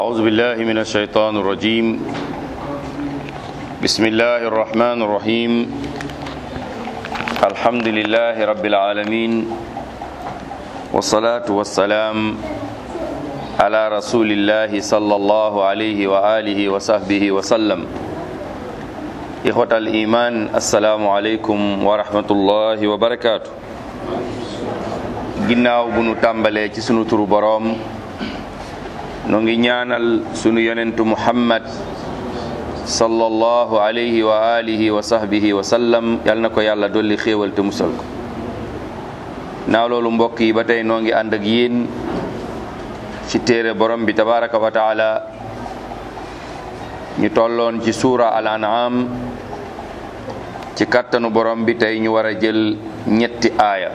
أعوذ بالله من الشيطان الرجيم بسم الله الرحمن الرحيم الحمد لله رب العالمين والصلاة والسلام على رسول الله صلى الله عليه وآله وصحبه وسلم إخوة الإيمان السلام عليكم ورحمة الله وبركاته ginnaaw bu nu tàmbalee ci sunu turu boroom noo ngi ñaanal sunu yonentu muhammad sallallahu alayhi wa alihi wa sahbihi wa sallam yal na ko yàlla dolli xéewal te musal ko naaw loolu mbokk yi ba tey noo ngi ànd ak yéen ci téere borom bi tabaraka wa taala ñu tolloon ci suura al an'am ci kàttanu borom bi tey ñu war a jël ñetti aaya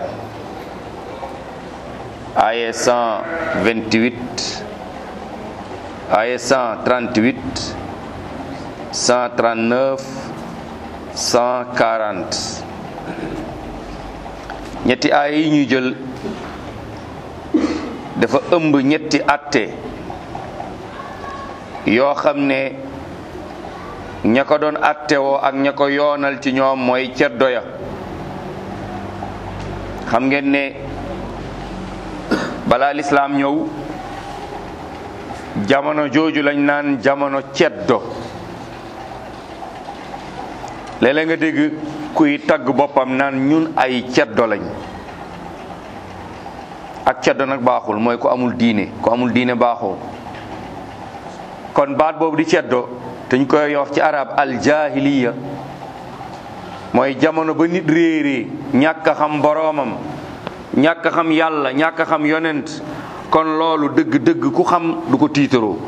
aaya 128 aaya 138 139 140 ñetti aaya yi ñuy jël dafa ëmb ñetti atte yoo xam ne ña ko doon atte woo ak ña ko yoonal ci ñoom mooy ceddo ya xam ngeen ne balaa lislaam ñëw jamono jooju lañ naan jamono ceddo léeg-léeg nga dégg kuy tagg boppam naan ñun ay ceddo lañ ak ceddo nag baaxul mooy ku amul diine ku amul diine baaxoo kon baat boobu di ceddo te ñu koy yoof ci arab aljahiliya mooy jamono ba nit réeree ñàkk a xam boroomam ñàkk xam yàlla ñàkk xam yonent kon loolu dëgg-dëgg ku xam du ko tiitaroo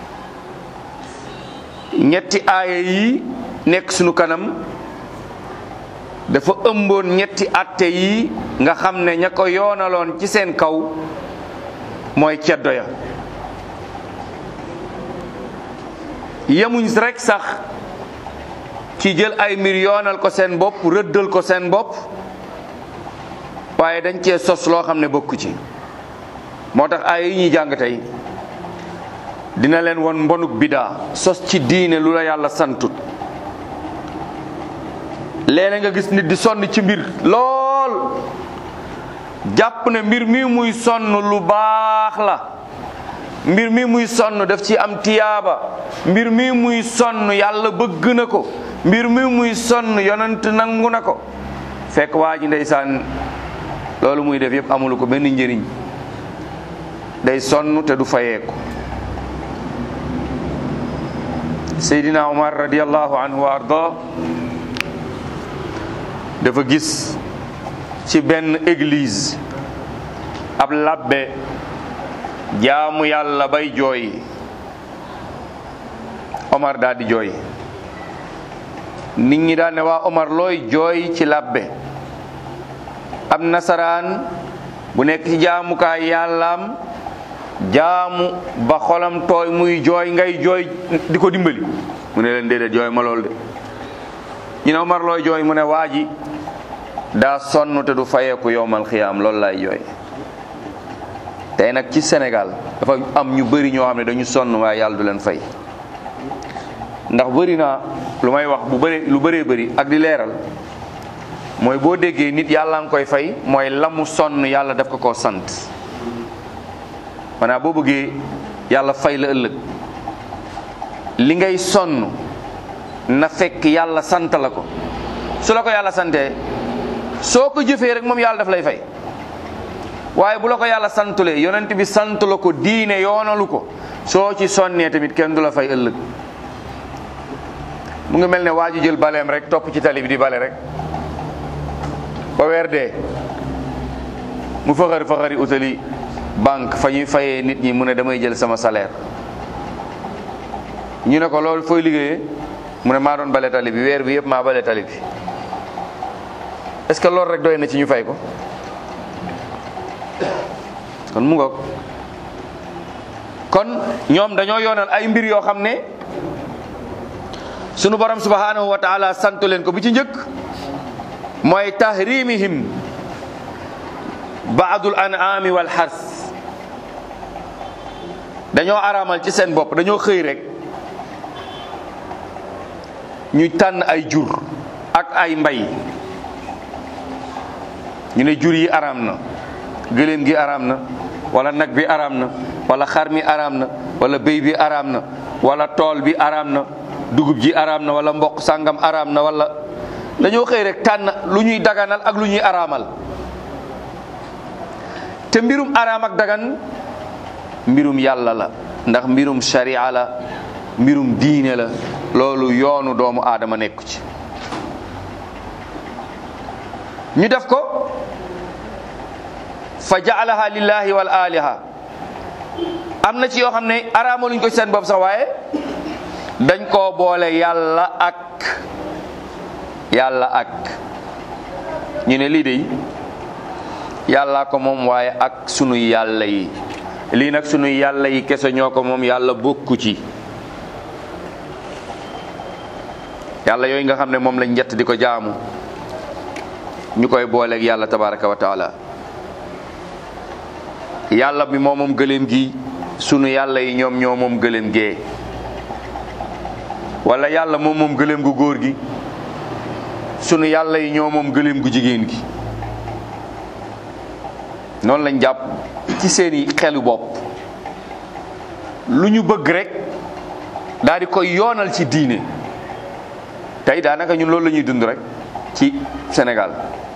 ñetti aaya yi nekk sunu kanam dafa ëmboon ñetti atte yi nga xam ne ña ko yoonaloon ci seen kaw mooy ceddo ya yemuñ rek sax ci jël ay mbir yoonal ko seen bopp rëddal ko seen bopp waaye dañ cee sos loo xam ne bokku ci moo tax ay yi ñuy jàng tey dina leen won mbonuk bidaa sos ci diine lu la yàlla santut léeg nga gis nit di sonn ci mbir lool jàpp ne mbir mi muy sonn lu baax la mbir mi muy sonn daf ci am tiyaaba mbir mi muy sonn yàlla bëgg na ko mbir mi muy sonn yonent nangu na ko fekk waa ji ndeysaan loolu muy def yëpp amulu ko benn njëriñ day sonn te du fayeeku Seydina Umar radiallahu anhu wa arda dafa gis ci benn église ab labbe jaamu yàlla bay jooy Omar daal di jooy nit ñi daal ne waa Omar looy jooy ci labbe ab nasaraan bu nekk ci jaamukaay yàllaam jaamu ba xolam tooy muy jooy ngay jooy di ko dimbali mu ne leen déedéet jooy ma lool de ñu ne Omar looy jooy mu ne waa ji daa sonn te du fayeeku yowmal xiyaam loolu lay jooy tey nag ci Sénégal dafa am ñu bëri ñoo xam ne dañu sonn waaye yàlla du leen fay ndax bëri naa lu may wax bu bëri lu bëree bëri ak di leeral mooy boo déggee nit yàlla nga koy fay mooy la mu sonn yàlla daf ko koo sant maanaam boo bëggee yàlla fay la ëllëg li ngay sonn na fekk yàlla sant la ko su la ko yàlla santee soo ko jëfee rek moom yàlla daf lay fay waaye bu la ko yàlla santulee yonent bi sant la ko diine yoonalu ko soo ci sonnee tamit kenn du la fay ëllëg mu ngi mel ne waa ji jël baleem rek topp ci tali bi di bale rek ba weer dee mu faxari faxari utali banque fa ñuy fayee nit ñi mu ne damay jël sama salaire ñu ne ko loolu fooy liggéeyee mu ne maa doon bale tali bi weer bi yëpp maa bale tali bi est-ce que loolu rek doy na ci ñu fay ko kon mu ngoog kon ñoom dañoo yoonal ay mbir yoo xam ne sunu borom subhanahu wa taala santu leen ko bi ci njëkk mooy tahrimihim baadul an'ami wal xars dañoo araamal ci seen bopp dañoo xëy rek ñu tànn ay jur ak ay mbay ñu ne jur yi araam na gëléem gi araam na wala nag bi araam na wala xar mi araam na wala béy bi araam na wala tool bi araam na dugub ji araam na wala mboq sàngam araam na wala dañoo xëy rek tànn lu ñuy daganal ak lu ñuy araamal te mbirum araam ak dagan mbirum yàlla la ndax mbirum sharia la mbirum diine la loolu yoonu doomu aadama nekku ci ñu def ko fa jaalaha lillahi wal aliha am na ci yoo xam ne araamaluñ ko ci seen bopp sax waaye dañ koo boole yàlla ak yàlla ak ñu ne lii de yàlla ko moom waaye ak sunu yàlla yi lii nag sunu yàlla yi kese ñoo ko moom yàlla bokku ci yàlla yooyu nga xam ne moom lañ njett di ko jaamu ñu koy booleeg yàlla tabaraka wa taala yàlla bi moo moom gëléem gi sunu yàlla yi ñoom ñoo moom gëléem gee wala yàlla moom moom gëléem gu góor gi sunu yàlla yi ñoo moom gëléem gu jigéen gi noonu lañ jàpp ci seeni xelu bopp lu ñu bëgg rek daal di koy yoonal ci diine tey daanaka ñun loolu la ñuy dund rek ci Sénégal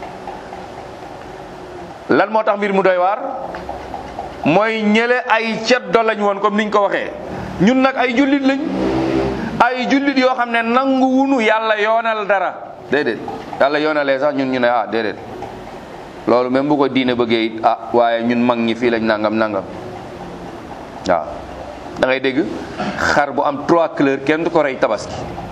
lan moo tax mbir mu doy waar mooy ñële ay ceddo lañ woon comme niñ ko waxee ñun nag ay jullit lañ ay jullit yoo xam ne nangu wunu yàlla yoonal dara déedéet yàlla yoonalee sax ñun ñu ne ah déedéet loolu même bu ko diine bëggee it ah waaye ñun mag ñi fii lañ nangam nangam waaw da ngay dégg xar bu am trois couleurs kenn du ko rey tabaski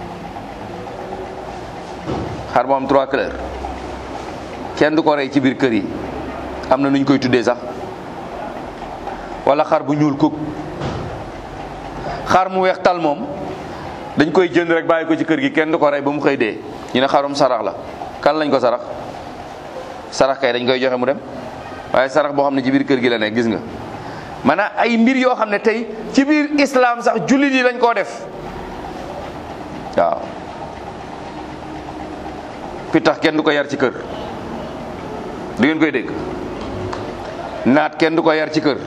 xar bu am trois couleurs kenn du ko rey ci biir kër yi am na nu ñu koy tuddee sax wala xar bu ñuul kuk xar mu weex tal moom dañ koy jënd rek bàyyi ko ci kër gi kenn du ko rey ba mu xëy dee ñu ne xarum sarax la kan lañ ko sarax sarax kay dañ koy joxe mu dem waaye sarax boo xam ne ci biir kër gi la nekk gis nga maanaam ay mbir yoo xam ne tey ci biir islam sax jullit yi lañ koo def waaw pitax kenn du ko yar ci kër du ngeen koy dégg naat kenn du ko yar ci kër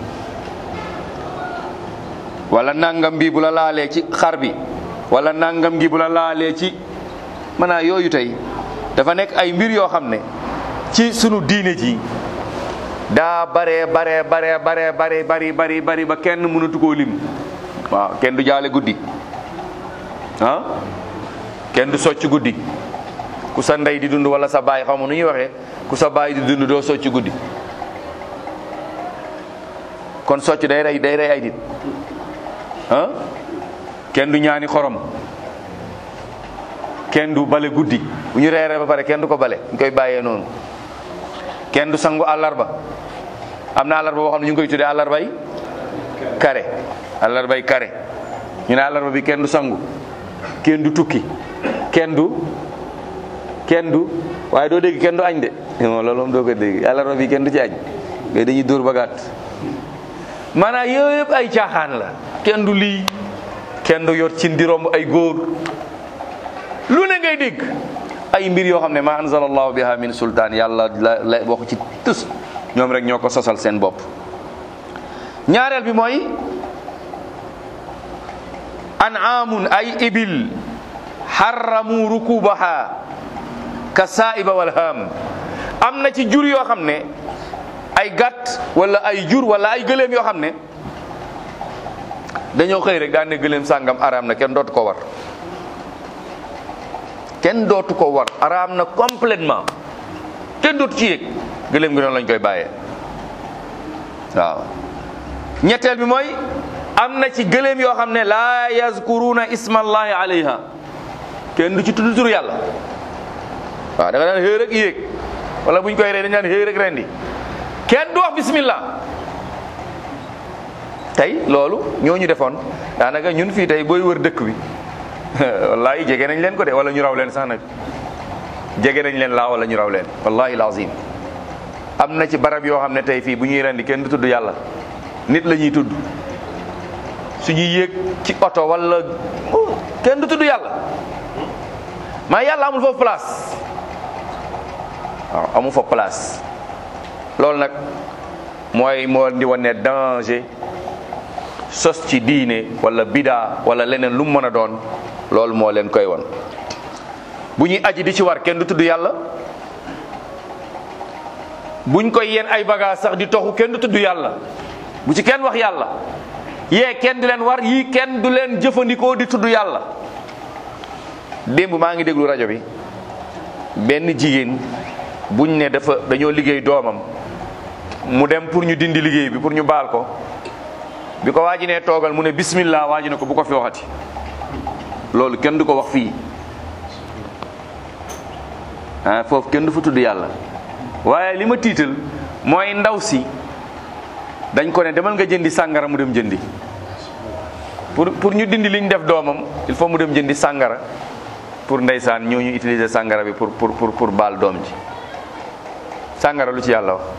wala nangam bi bu la laalee ci xar bi wala nangam gi bu la laalee ci maanaam yooyu tey dafa nekk ay mbir yoo xam ne ci sunu diine ji daa bare bare bare bare bare bari bari bari ba kenn mënatu koo lim waaw kenn du jaale guddi ah kenn du socc guddi ku sa ndey di dund wala sa baay xaw ma nu ñuy waxee ku sa baay di dund doo socc guddi kon socc day rey day rey ay nit ah kenn du ñaani xorom kenn du bale guddi bu ñu reeree ba pare kenn du ko bale ñu koy bàyyee noonu kenn du sangu àllarba am na àllarba boo xam ne ñu ngi koy tuddee àllarbay kare àllarbay kare ñu ne àllarba bi kenn du sangu kenn du tukki kenn du kenn du waaye doo dégg kenn du añ de non loolu moom doo ko dégg àllarba bi kenn du ci añ ngay dañuy dóor ba gàtt maanaam yooyu yëpp ay caaxaan la kenn du lii kenn du yor cin di romb ay góor lu ne ngay dégg ay mbir yoo xam ne ma anzala allahu biha min sultaan yàlla la la waxu ci tus ñoom rek ñoo ko sosal seen bopp ñaareel bi mooy an'aamun ay ibil xarramu rukubaha ka saaiba wal haam am na ci jur yoo xam ne ay gàtt wala ay jur wala ay gëléem yoo xam ne dañoo xëy rek daan ne gëléem sàngam araam na kenn dootu ko war kenn dootu ko war araam na complètement kenn dootu ci yéeg gëléem gi noonu lañ koy bàyyee waaw ñetteel bi mooy am na ci gëléem yoo xam ne laa yazkuruna ismallahi alayha kenn du ci tudd turu yàlla waaw da nga daan xëy rek yéeg wala buñ koy rey dañ daan xëy rek rendi kenn du wax bismillah tey loolu ñooñu defoon daanaka ñun fii tey booy wër dëkk bi wallahi jege nañ leen ko de wala ñu raw leen sax nag jege nañ leen laa wala ñu raw leen wallahi lazim am na ci barab yoo xam ne tey fii bu ñuy rendi kenn du tudd yàlla nit la ñuy tudd suñuy yéeg ci oto wala kenn du tudd yàlla maa yàlla amul foofu place waaw amul foofu place loolu nag mooy moo di wane danger sos ci diine wala bidaa wala leneen lu mu mën a doon loolu moo leen koy won bu ñuy aji di ci war kenn du tudd yàlla buñ koy yeen ay bagage sax di toxu kenn du tudd yàlla bu ci kenn wax yàlla yee kenn du leen war yii kenn du leen jëfandikoo di tudd yàlla démb maa ngi déglu rajo bi benn jigéen buñ ne dafa dañoo liggéey doomam mu dem pour ñu dindi liggéey bi pour ñu baal ko bi ko waa ji nee toogal mu ne bismillah waa ji ne ko bu ko fi waxati loolu kenn du ko wax fii ah foofu kenn du fa tudd yàlla waaye li ma tiital mooy ndaw si dañ ko ne demal nga jëndi sàngara mu dem jëndi pour pour ñu dindi liñ def doomam il faut mu dem jëndi sàngara pour ndeysaan ñoo ñu utiliser sàngara bi pour pour pour pour baal doom ji sàngara lu ci yàlla wax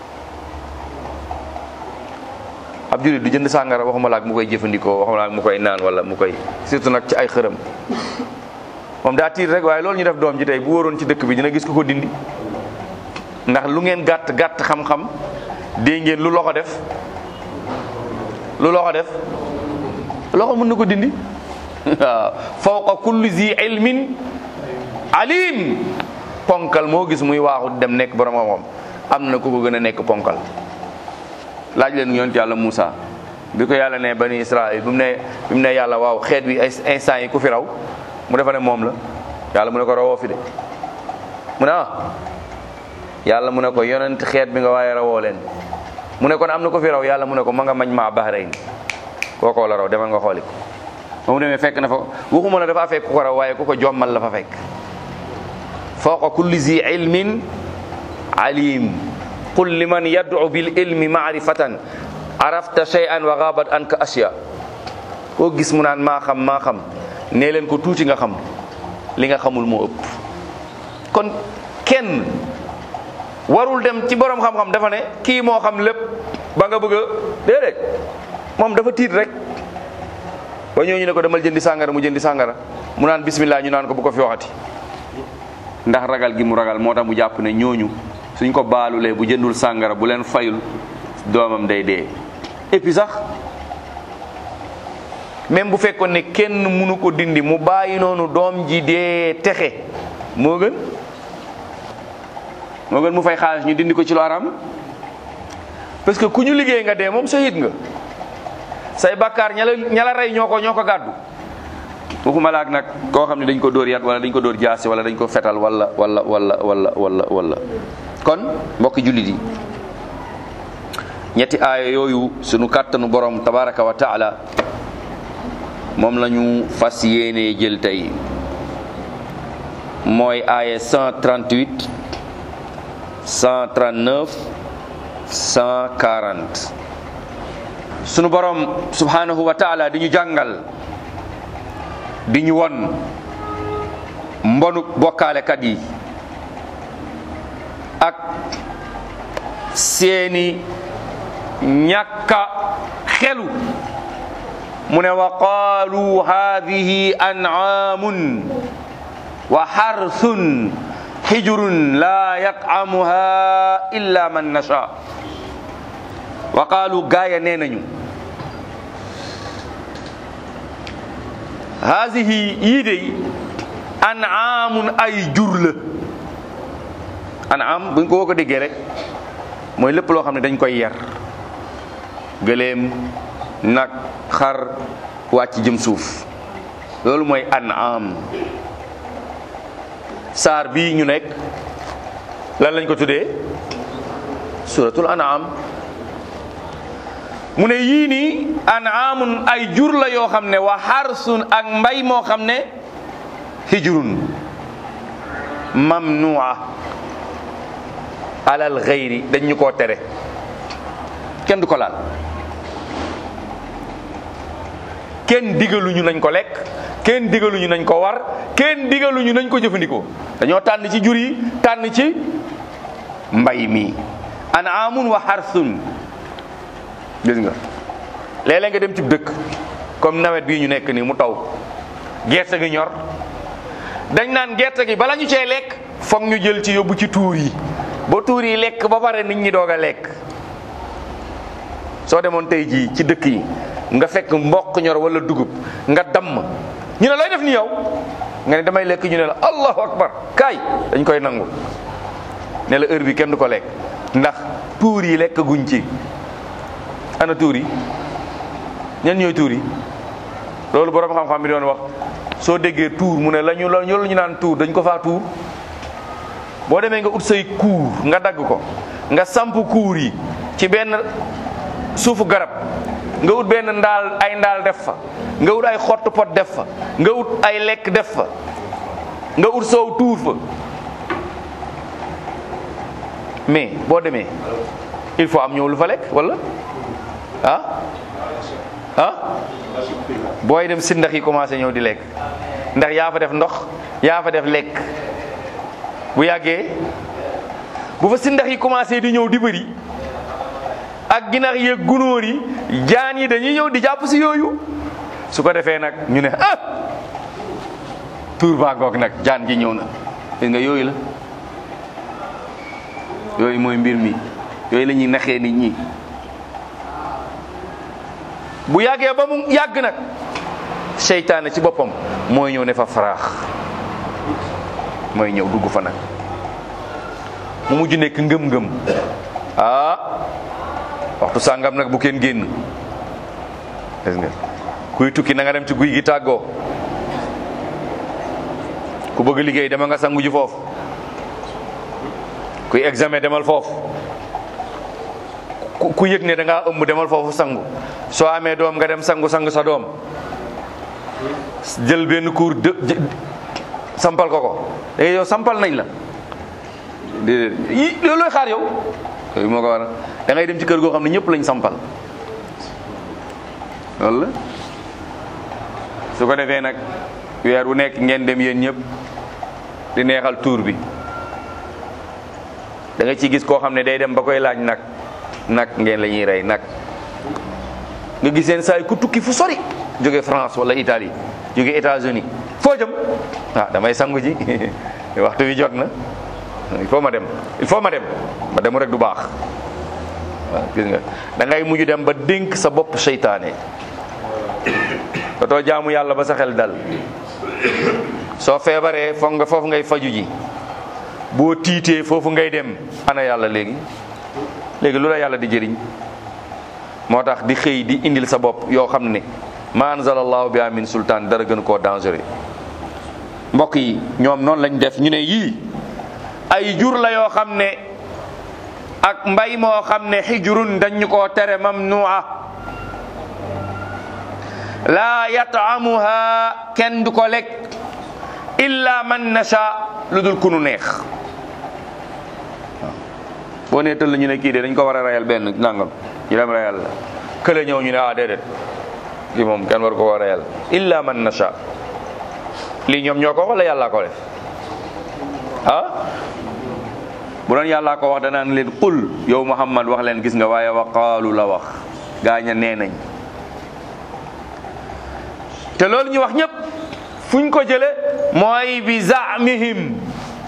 ab jullit du jënd sàngara waxuma la ak mu koy jëfandikoo waxuma la ak mu koy naan wala mu koy surtout nag ci ay xërëm moom daa tiit rek waaye loolu ñu def doom ji tey bu wóoroon ci dëkk bi dina gis ko ko dindi ndax lu ngeen gàtt gàtt xam-xam dégg ngeen lu loxo def lu loxo def loxo mën na ko dindi waaw fawqa kulli zi ilmin alim ponkal moo gis muy waaxu dem nekk borom xam-xam am na ku ko gën a nekk ponkal laaj leen yonent yàlla Moussa bi ko yàlla ne bani Israël bi mu ne bi mu ne yàlla waaw xeet wi ay instant yi ku fi raw mu defa ne moom la yàlla mu ne ko rawoo fi de mu ne ah yàlla mu ne ko yonent xeet bi nga waaye rawoo leen mu ne kon am na ko fi raw yàlla mu ne ko ma nga mañ maa bahrayn kookoo la raw demal nga xooli ko ba mu demee fekk na fa waxuma la dafa fekk ku ko raw waaye ku ko jommal la fa fekk fawqa kulli zi ilmin alim qul liman yad'u bil ilmi ma'rifatan arafta shay'an wa ghabat anka asya koo gis mu naan maa xam maa xam nee leen ko tuuti nga xam li nga xamul moo ëpp kon kenn warul dem ci borom xam-xam dafa ne kii moo xam lépp ba nga bëgg a déedéet moom dafa tiit rek ba ñooñu ne ko demal jëndi sàngara mu jëndi sàngara mu naan bismillah ñu naan ko bu ko fi waxati ndax ragal gi mu ragal moo tax mu jàpp ne ñooñu suñ ko baalulee bu jëndul sàngara bu leen fayul doomam day dee et puis sax même bu fekkoon ne kenn mënu ko dindi mu bàyyi noonu doom ji dee texe moo gën moo gën mu fay xaalis ñu dindi ko ci lu aram parce que ku ñu liggéey nga dee moom shahid nga say bakkaar ña la ña la rey ñoo ko ñoo ko gàddu waxuma laak nag koo xam ne dañ ko dóor yat wala dañ ko dóor jaasi wala dañ ko fetal wala wala wala wala wala wala kon mbokki jullit yi ñetti aaya yooyu sunu kàttanu borom tabaraka wa taala moom la ñu fas yéenee jël tey mooy aaya 138 139 140 sunu borom subhanahu wa taala di ñu jàngal di ñu won mbonu bokkaalekat yi ak seeni ñàkka xelu mu ne wa qaalu haadihi an'aamun wa xarthun xijrun laa yat'amuha illa man nasha wa qaalu gaaya nee nañu haadihi yii dey an'aamun ay jur la an'aam buñ ko woo ko déggee rek mooy lépp loo xam ne dañ koy yar gëléem nag xar wàcc jëm suuf loolu mooy an'am saar bii ñu nekk lan lañ ko tuddee suratul an'am mu ne yii nii an'amun ay jur la yoo xam ne wa xarsun ak mbay moo xam ne hijrun mamnua alal xeyri dañ ñu koo tere kenn du ko laal kenn digaluñu nañ ko lekk kenn digaluñu nañ ko war kenn digaluñu nañ ko jëfandikoo dañoo tànn ci jur yi tànn ci mbay mi an'amun wa harsun gis nga léeg-léeg nga dem ci dëkk comme nawet bii ñu nekk nii mu taw gerte gi ñor dañ naan gerte gi bala ñu cee lekk foog ñu jël ci yóbbu ci tuur yi ba tuur yi lekk ba pare nit ñi doog a lekk soo demoon tey jii ci dëkk yi nga fekk mboq ñor wala dugub nga damm ñu ne looy def ni yow nga ne damay lekk ñu ne la allahu akbar kaay dañ koy nangu ne la heure bi kenn du ko lekk ndax tuur yi lekk guñ ci ana tuur yi ñen ñooy tuur yi loolu borom xam-xam bi doon wax soo déggee tuur mu ne la ñu la ñu naan tuur dañ ko faa tuur boo demee nga ut say kuur nga dagg ko nga samp kuur yi ci benn suufu garab nga ut benn ndaal ay ndaal def fa nga ut ay xottu pot def fa nga ut ay lekk def fa nga ut soow tuur fa mais boo demee il faut am ñëw lu fa lekk wala ah ah booy dem si ndax yi commencé ñëw di lekk ndax yaa fa def ndox yaa fa def lekk bu yàggee bu fa si ndax yi commencé di ñëw di bëri ak ginaar yeeg gunóor yi jaan yi dañuy ñëw di jàpp si yooyu su ko defee nag ñu ne ah tuur baa ngoog nag jaan ji ñëw na gis nga yooyu la yooyu mooy mbir mi yooyu la ñuy naxee nit ñi bu yàggee ba mu yàgg nag seytaane ci boppam mooy ñëw ne fa faraax mooy ñëw dugg fa nag mu mujj nekk ngëm-ngëm ah waxtu sàngam nag bu kenn génn gis nga kuy tukki na nga dem ci guy gi tàggoo ku bëgg liggéey dama nga sangu ji foofu kuy examen demal foofu ku ku yëg ne da ngaa ëmb demal foofu sangu soo amee doom nga dem sangu sangu sa doom jël benn cours de sampal ko ko da yow sampal nañ la déedéet yi loolu looy xaar yow yooyu moo ko waral da ngay dem ci kër goo xam ne ñëpp lañ sampal loolu la su ko defee nag weer wu nekk ngeen dem yéen ñëpp di neexal tuur bi da nga ci gis koo xam ne day dem ba koy laaj nag nag ngeen la ñuy rey nag nga gis seen saa yi ku tukki fu sori jóge France wala Italie jóge États-Unis foo jëm ah damay sangu ji waxtu wi jot na il faut ma dem il faut ma dem ma dem rek du baax waaw gis nga da ngay mujj dem ba dénk sa bopp seytaane dootoo jaamu yàlla ba sa xel dal soo feebaree foog nga foofu ngay faju ji boo tiitee foofu ngay dem ana yàlla léegi léegi lu la yàlla di jëriñ moo tax di xëy di indil sa bopp yoo xam ne ma anzalallahu bi amin sultaan dara gën koo dangereux mbokk yi ñoom noonu lañ def ñu ne yii ay jur la yoo xam ne ak mbay moo xam ne xijrun dañu koo tere mamnua laa yataamuha kenn du ko lekk illa man nasha lu dul ku nu neex boo nee tëll ñu ne kii de dañ ko war a rayal benn nangam ñu dem rayal la kële ñëw ñu ne ah déedéet kii moom kenn war ko war a rayal illa man nasha lii ñoom ñoo ko wax wala yàllaa ko def ah bu doon yàllaa ko wax danaan leen qul yow Muhammad wax leen gis nga waaye wa qaalu la wax gaaña nee nañ te loolu ñu wax ñëpp fuñ ko jële mooy bi zaamihim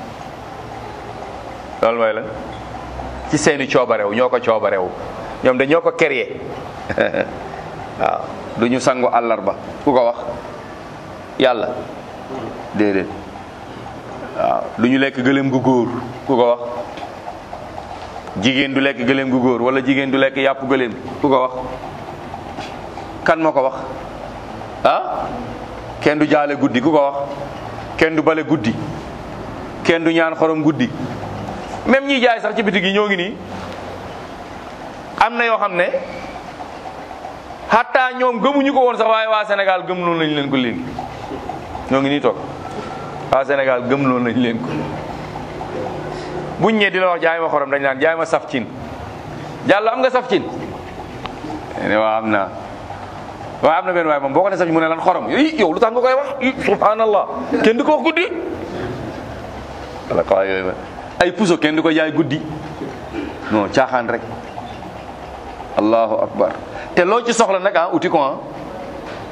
loolu mooy la ci seeni coobarew ñoo ko coobarew ñoom de ñoo ko créé waaw du ñu sangu àllarba ku ko wax yàlla déedéet waaw du ñu lekk gëléem gu góor ku ko wax jigéen du lekk gëléem gu góor wala jigéen du lekk yàpp gëléem ku ko wax kan moo ko wax ah kenn du jaale guddi ku ko wax kenn du bale guddi kenn du ñaan xorom guddi même ñiy jaay sax ci bitig yi ñoo ngi nii am na yoo xam ne xataa ñoom gëmuñu ko woon sax waaye waa Sénégal gëm loolu lañ leen ko léegi ñoo ngi nii toog waa Sénégal gëm loolu lañ leen ko buñ ñëwee di la wax jaay ma xorom dañ naan jaay ma saf cin jàll am nga saf cin ne waa am naa waaye am na benn waaye moom boo ko ne saf mu ne lan xorom yi yow lu tax nga koy wax subhanallah kenn du ko wax guddi wala ko yooyu ay puso kenn du ko jaay guddi non caaxaan rek allahu akbar te loo ci soxla nag ah uti ko ah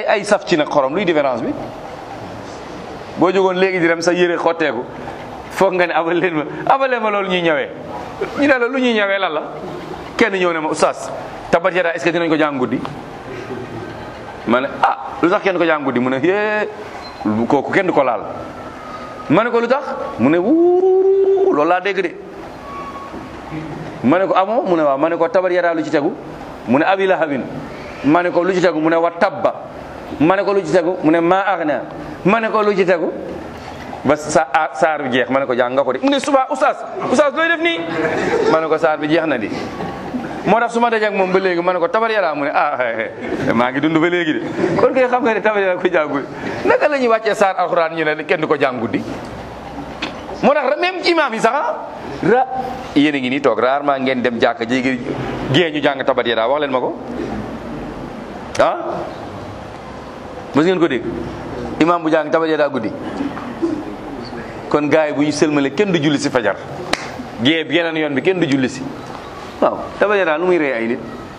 ay ay saf ci nag xorom luy différence bi boo jógoon léegi di dem sa yére xotteeku foog nga ne abal leen ma abal leen ma loolu ñuy ñëwee ñu ne la lu ñuy ñëwee lan la kenn ñëw ne ma oustaz tabat yadaa est-ce que dinañ ko jàng guddi ma ne ah lu tax kenn ko jàng guddi mu ne yee kooku kenn du ko laal ma ne ko lu tax mu ne wuuru loolu laa dégg de ma ne ko amoo mu ne waaw ma ne ko tabat yadaa lu ci tegu mu ne abi lahabin ma ne ko lu ci tegu mu ne wa tabba ma ne ko lu ci tegu mu ne maa agna ma ne ko lu ci tegu ba sa saar bi jeex ma ne ko jàng nga ko de mu ne suba oustaz oustaz looy def nii ma ne ko saar bi jeex na di moo tax su ma dajeeg moom ba léegi ma ne ko tabar yàlla mu ne ah maa ngi dund ba léegi de kon kay xam nga ne tabar yàlla ko jàngul naka la ñuy wàccee saar alxuraan ñu ne kenn du ko jàng guddi moo tax même imaam yi sax ra yéen a ngi nii toog rarement ngeen dem jàkka jéegi gée ñu jàng tabat yàlla wax leen ma ko ah mos ngeen ko dégg imaam bu jàng tabat yàlla guddi kon gars yi bu ñu sëlmale kenn du julli si fajar gée bi yeneen yoon bi kenn du julli si waaw tabat yàlla lu muy rey ay nit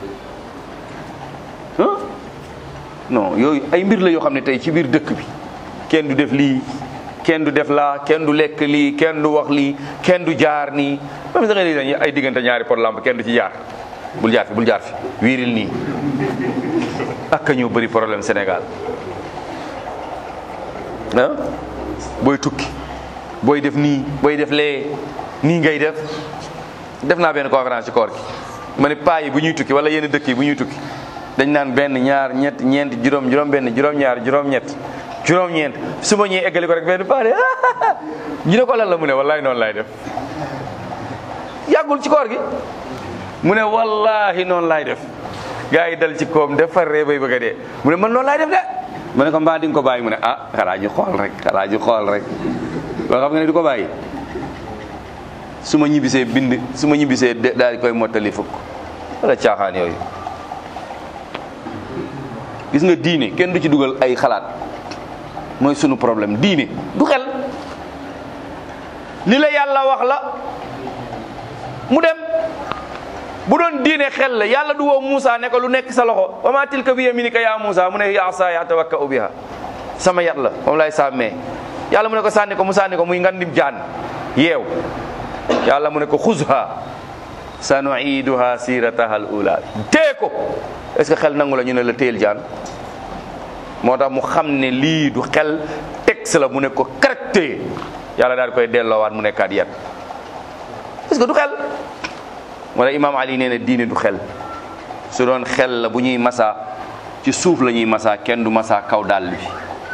ah non yooyu ay mbir la yoo xam ne tey ci biir dëkk bi kenn du def lii kenn du def laa kenn du lekk lii kenn du wax lii kenn du jaar nii même sax dañuy ay diggante ñaari pot lampe kenn du ci jaar bul jaar fi bul jaar fi wiiril nii ak ñoo bëri problème Sénégal ah booy tukki booy def nii booy def lee nii ngay def def naa benn conférence ci koor gi ma ne paa yi bu ñuy tukki wala yenn dëkk yi bu ñuy tukki dañ naan benn ñaar ñett ñeent juróom juróom benn juróom ñaar juróom ñett juróom ñeent su ma ñëwee eggali ko rek benn paa de ñu ne ko lan la mu ne wallahi noonu laay def yàggul ci koor gi mu ne wallahi noonu laay def gaa yi dal ci koom def far ree bay bëgg a dee mu ne man noonu laay def de ma ne ko mbaa di nga ko bàyyi mu ne ah xalaa ñu xool rek xalaa ñu xool rek loo xam nga ne du ko bàyyi su ma ñibbisee bind su ma ñibbisee daal di koy mottali fukk wala caaxaan yooyu gis nga diine kenn du ci dugal ay xalaat mooy sunu problème diine du xel li la yàlla wax la mu dem bu doon diine xel la yàlla du woo Moussa ne ko lu nekk sa loxo wa ma tilka bi yaminika ya Moussa mu ne ya asaaya atawakka'u biha sama yat la moom lay sàmmee yàlla mu ne ko sànni ko mu sànni ko muy ngandim jaan yeew yàlla mu ne ko xuzha sanuiduha sirataha al ula tee ko est ce que xel nangu la ñu ne la téyel jaan moo tax mu xam ne lii du xel texte la mu ne ko caractère yàlla daal di koy delloowaat mu nekkaat yat est ce que du xel moo tax imaam ali nee na diine du xel su doon xel la bu ñuy masa ci suuf la ñuy masa kenn du masa kaw dàll bi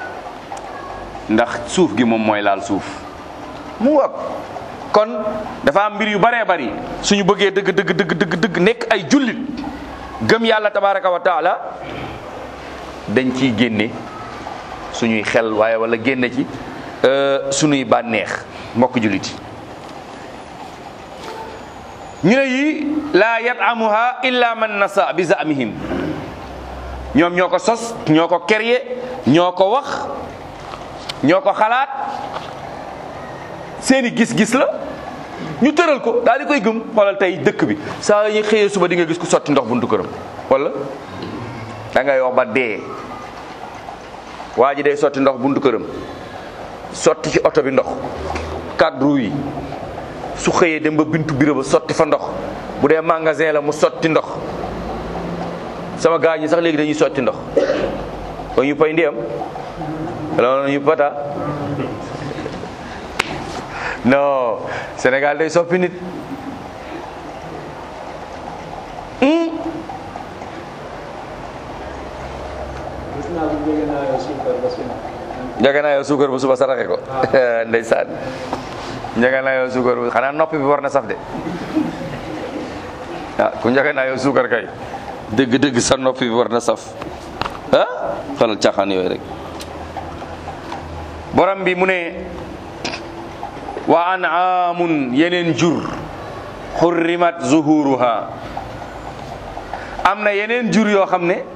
ndax suuf gi moom mooy laal suuf mu ngoog kon dafa am mbir yu baree bari suñu bëggee dëgg dëgg dëgg dëgg dëgg nekk ay jullit gëm yàlla tabaraka wa taala dañ ciy génne suñuy xel waaye wala génne ci suñuy bànneex mbokk jullit yi ñu ne yii laa yatamuha illa man nasa bi zamihim ñoom ñoo ko sos ñoo ko créé ñoo ko wax ñoo ko xalaat seeni gis-gis la ñu tëral ko daal di koy gëm xoolal tey dëkk bi saa yi xëyee suba di nga gis ku sotti ndox buntu këram wala da ngay wax ba dee waa ji day sotti ndox buntu këram sotti ci oto bi ndox cadre yi su xëyee dem ba bintu bureau ba sotti fa ndox bu dee magasin la mu sotti ndox sama gars ñi sax léegi dañuy sotti ndox o ñu pay ndiyam wala ñu pata non Sénégal day soppi nit njëge naa yow suukar bu suba saraxe ko ndeysaan njëge naa yow suukar bu xanaa noppi bi war na saf de ah ku njëge naa yow suukar kay dëgg-dëgg sa noppi bi war na saf ah xalal caaxaan yooyu rek borom bi mu ne wa an'aamun yeneen jur xurrimat zuhuruha am na yeneen jur yoo xam ne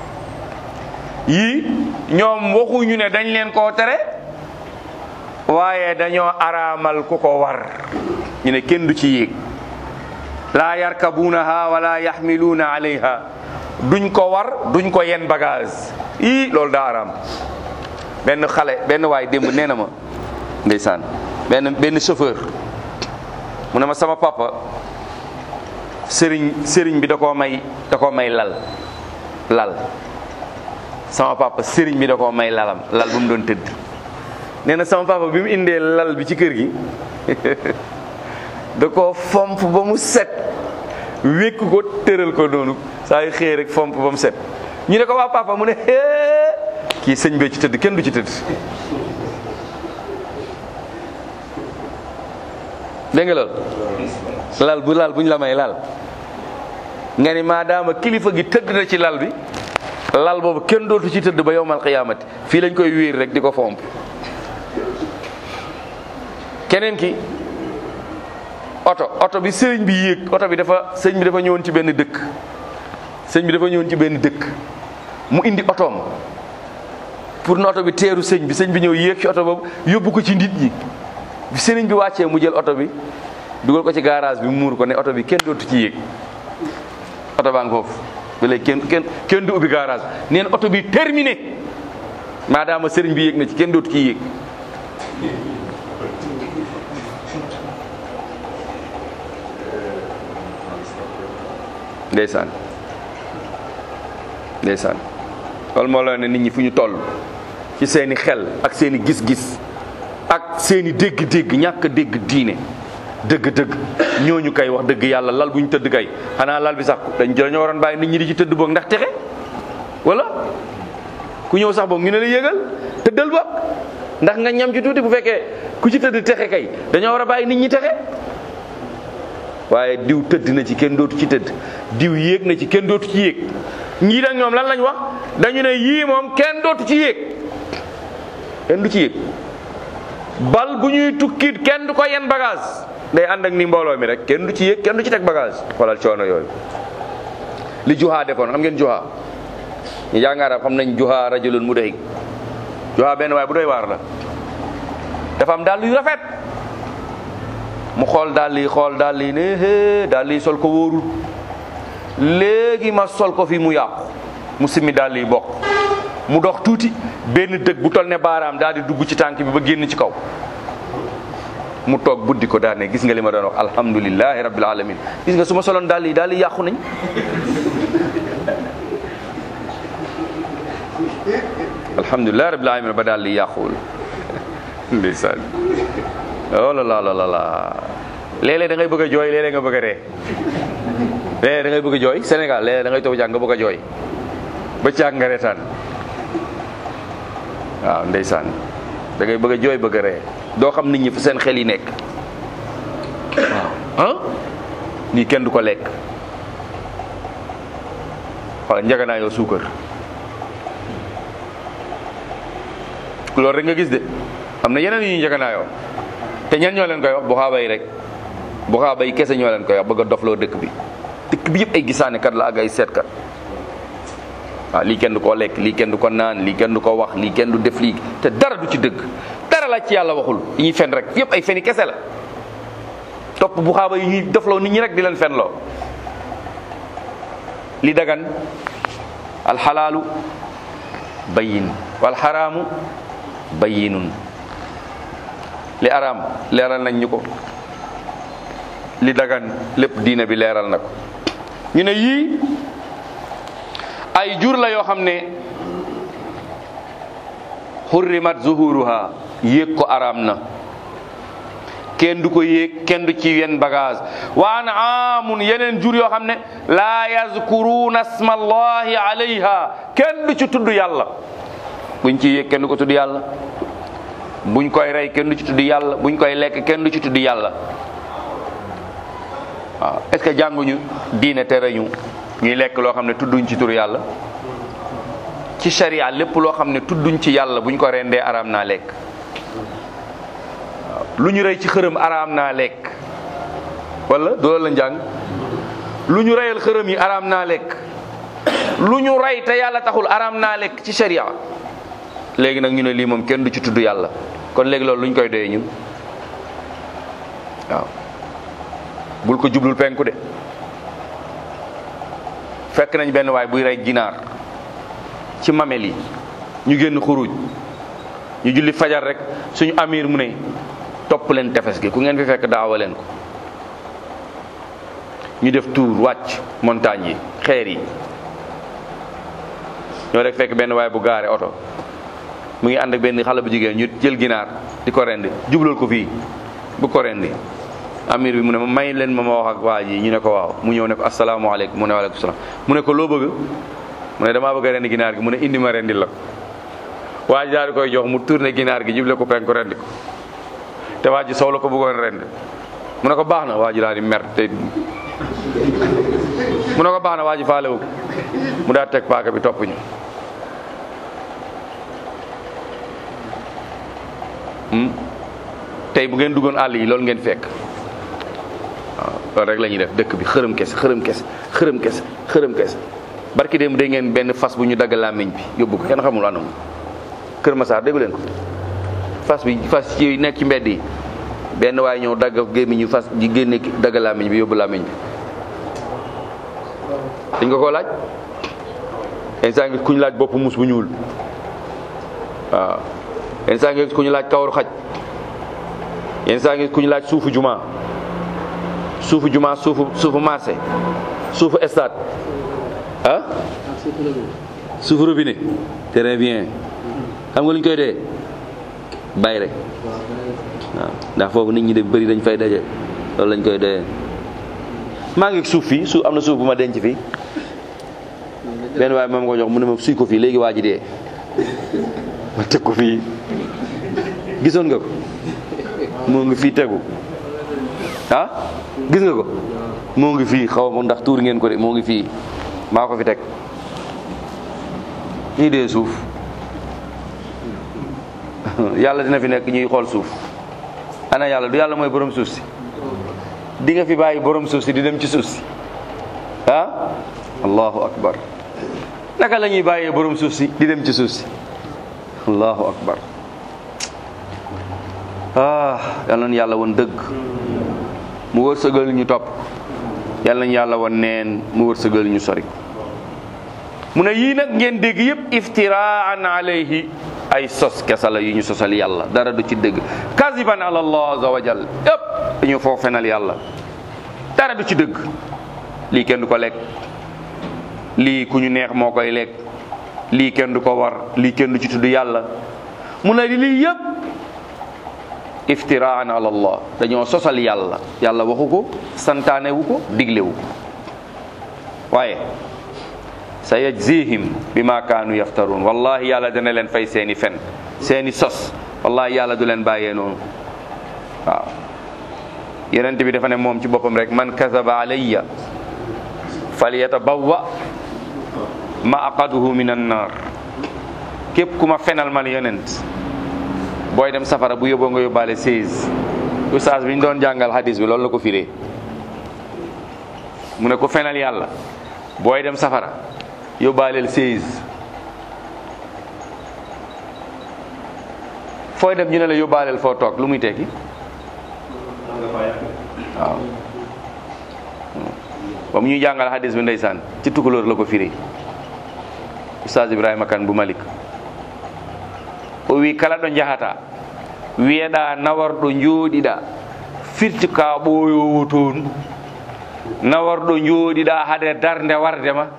yii ñoom waxuñu ne dañ leen koo tere waaye dañoo araamal ku ko war ñu ne kenn du ci yéeg laa yarkabuunaha wala yaxmiluuna alayha duñ ko war duñ ko yen bagage ii loolu daa araam benn xale benn waay démb nee na ma ndeysaan benn benn chauffeur mu ne ma sama papa sëriñ sëriñ bi da koo may da koo may lal lal sama papa sëriñ bi da koo may lalam lal bu mu doon tëdd nee na sama papa bi mu indee lal bi ci kër gi da koo fomp ba mu set wékk ko tëral ko noonu saa yu xëy rek fomp ba mu set ñu ne ko waa papa mu ne hee kii sëñ bee ci tëdd kenn du ci tëdd dégg nga loolu lal bu lal bu ñu la may lal nga ni maadaama kilifa gi tëdd na ci lal bi lal boobu kenn dootu ci tëdd ba yowmal qiyaamati fii lañ koy wéer rek di ko fomp keneen ki oto oto bi sëriñ bi yéeg oto bi dafa sëñ bi dafa ñëwoon ci benn dëkk sëñ bi dafa ñëwoon ci benn dëkk mu indi otoom pour na oto bi teeru sëñ bi sëñ bi ñëw yéeg ci oto boobu yóbbu ko ci nit ñi bi sëriñ bi wàccee mu jël oto bi dugal ko ci garage bi muur ko ne oto bi kenn dootu ci yéeg oto baa ngi foofu ba léegi kenn kenn kenn du ubbi garage neen oto bi terminé maadaama sëriñ bi yéeg na ci kenn dootu ci yéeg ndeysaan ndeysaan loolu moo la ne nit ñi fu ñu toll ci seeni xel ak seeni gis-gis ak seeni dégg-dégg ñàkk a dégg diine dëgg-dëgg ñooñu kay wax dëgg yàlla lal bu ñu tëdd kay xanaa lal bi sax dañ dañoo waroon bàyyi nit ñi di ci tëdd boog ndax texe wala ku ñëw sax boog ñu ne la yégal tëddal boog ndax nga ñam ci tuuti bu fekkee ku ci tëdd texe kay dañoo war a bàyyi nit ñi texe waaye diw tëdd na ci kenn dootu ci tëdd diw yéeg na ci kenn dootu ci yéeg ñii nag ñoom lan lañ wax dañu ne yii moom kenn dootu ci yéeg kenn du ci yéeg bal bu ñuy tukkit kenn du ko yen bagage day ànd ak ni mbooloo mi rek kenn du ci yéeg kenn du ci teg bagage xoolal coono yooyu li juhaa defoon xam ngeen juhaa ñu jàng arab xam nañ juhaa rajulun mudahik juhaa benn waaye bu doy waar la dafa am dàll yu rafet mu xool dàll yi xool dàll yi ne hee dàll yi sol ko wóorul léegi ma sol ko fi mu yàqu mu simmi dàll yi bokk mu dox tuuti benn dëgg bu tol ne baaraam daal di dugg ci tànk bi ba génn ci kaw mu toog buddi ko daal ne gis nga li ma doon wax alhamdulilahi rabbil alamin gis nga su ma soloon dàll yi dàll yi yàqu nañ alhamdulilahi rabbil alamin ba dàll yi yàquwul ndeysaan oh la la la la la léeg-léeg da ngay bëgg a jooy léeg-léeg nga bëgg a ree léeg-léeg da ngay bëgg a jooy Sénégal léeg-léeg da ngay toog jàng nga bëgg a jooy ba caag nga reetaan waaw ndeysaan da ngay bëgg a jooy bëgg a ree doo xam nit ñi fu seen xel yi nekk waaw ah nii kenn du ko lekk wala njaganaayoo suukar loolu rek nga gis de am na yeneen yu ñuy njaganaayoo te ñan ñoo leen koy wax bu xaaba yi rek bu xaaba yi kese ñoo leen koy wax bëgg a dofloo dëkk bi dëkk bi yëpp ay gisaane kat la ak ay seetkat waaw lii kenn du ko lekk lii kenn du ko naan lii kenn du ko wax lii kenn du def lii te dara du ci dëgg dara la ci yàlla waxul yi ñuy fen rek yëpp ay feni kese la topp bu xaaba yi ñuy dofloo nit ñi rek di leen fenloo li dagan alxalaalu bayin wal xaraamu bayinun li araam leeral nañ ñu ko li dagan lépp diine bi leeral na ko ñu ne yii ay jur la yoo xam ne xurrimat zuhuruha yéeg ko araam na kenn du ko yéeg kenn du ci yenn bagage wa anaamun yeneen jur yoo xam ne laa yazkuruuna asma allahi alayha kenn du ci tudd yàlla buñ ci yéeg kenn du ko tudd yàlla buñ koy rey kenn du ci tudd yàlla buñ koy lekk kenn du ci tudd yàlla waaw est-ce que jànguñu diine tere ñu ñuy lekk loo xam ne tudduñ ci tur yàlla ci sharia lépp loo xam ne tudduñ ci yàlla buñ ko rendee araam naa lekk waaw lu ñu rey ci xërëm araam naa lekk wala doolu la njàng lu ñu reyal xërëm yi araam naa lekk lu ñu rey te yàlla taxul araam naa lekk ci sharia léegi nag ñu ne lii moom kenn du ci tudd yàlla kon léegi loolu lu ñu koy doyee ñun waaw bul ko jublul penku de fekk nañ benn waay buy rey ginaar ci mamel yi ñu génn xuruj ñu julli fajar rek suñu amir mu ne topp leen tefes gi ku ngeen fi fekk daawa leen ko ñu def tour wàcc montagne yi xeer yi ñoo rek fekk benn waay bu gaare oto mu ngi ànd ak benn xale bu jigéen ñu jël ginaar di ko rendi jublal ko fii bu ko rendi amir bi mu ne ma may leen ma ma wax ak waa ji ñu ne ko waaw mu ñëw ne ko asalaamaaleykum mu ne waaleykum salaam mu ne ko loo bëgg mu ne damaa bëgg a rendi ginaar gi mu ne indi ma rendi la ko waa ji daal di koy jox mu tourné ginaar gi juble ko penku rendi ko te waa ji sow la ko bëggoon rendi mu ne ko baax na waa ji daal di mer te mu ne ko baax na waa ji faalewu ko mu daal teg paaka bi topp ñu tey bu ngeen duggoon àll yi loolu ngeen fekk waaw loolu rek la ñuy def dëkk bi xërëm kese xërëm kese xërëm kese xërëm kese barki démb dégg ngeen benn fas bu ñu dagg làmmiñ bi yóbbu ko kenn xamul anam Kër Masaar déggu leen ko fas bi fas ci nekk ci mbedd yi benn waaye ñëw dagg gémmiñu fas di génne dagg làmmiñ bi yóbbu làmmiñ bi dañ nga koo laaj instant ngi ku ñu laaj bopp mus bu ñuul waaw instant ngi ku ñu laaj kawaru xaj yenn saa ngi ku ñu laaj suufu juma suufu juma suufu suufu marché suufu stade ah suufu robinet très bien xam nga lu ñu koy dee bay rek waaw ndax foofu nit ñi de bëri dañ fay daje loolu lañ koy dee maa ngi suuf fii suuf am na suuf bu ma denc fii benn waaye moom ko jox mu ne ma suy ko fii léegi waa ji dee ma teg ko fii gisoon nga ko moo ngi fii tegu ah gis nga ko moo ngi fii xaw ma ndax tuur ngeen ko de moo ngi fii maa ko fi teg ñii dee suuf yàlla dina fi nekk ñuy xool suuf ana yàlla du yàlla mooy borom suuf si di nga fi bàyyi borom suuf si di dem ci suuf si ah allahu akbar naka la ñuy bàyyee borom suuf si di dem ci suuf si allahu akbar ah yal nañu yàlla woon dëgg mu wërsëgal ñu topp yal nañu yàlla woon neen mu wërsëgal ñu sori mu ne yii nag ngeen dégg yëpp iftiraan alayhi ay sos kesala yu ñu sosal yàlla dara du ci dëgg kaziban ala allah azza wa jal yëpp dañu foo fenal yàlla dara du ci dëgg lii kenn du ko lekk lii ku ñu neex moo koy lekk lii kenn du ko war lii kenn du ci tudd yàlla mu ne lii yëpp iftiraan ala allah dañoo sosal yàlla yàlla waxu ko santaane wu ko diglewu ko waaye sa yajzihim bima kaanu yaftaruun wallahi yàlla dana leen fay seeni fen seeni sos wallahi yàlla du leen bàyyee noonu waaw yonent bi dafa ne moom ci boppam rek man kazaba alayya falyatabawwa maqaduhu min annar képp ku ma fenal man yonent booy dem safara bu yóbboo nga yóbbaale 16 ustaas bi ñu doon jàngal hadis bi loolu la ko firee mu ne ko fenal yàlla booy dem safara yóbbaaleel 16 fooy dem ñu ne la yóbbaaleel foo toog lu muy tekki waaw ba mu ñuy jàngal hadis bi ndeysaan ci tukulóor la ko firee ustaas Ibrahima Kan bu Malik o wi kala ɗo jahata wiyeɗa nawarɗo jooɗiɗa firti ka ɓooyowo toon nawarɗo jooɗiɗa haade darde warde ma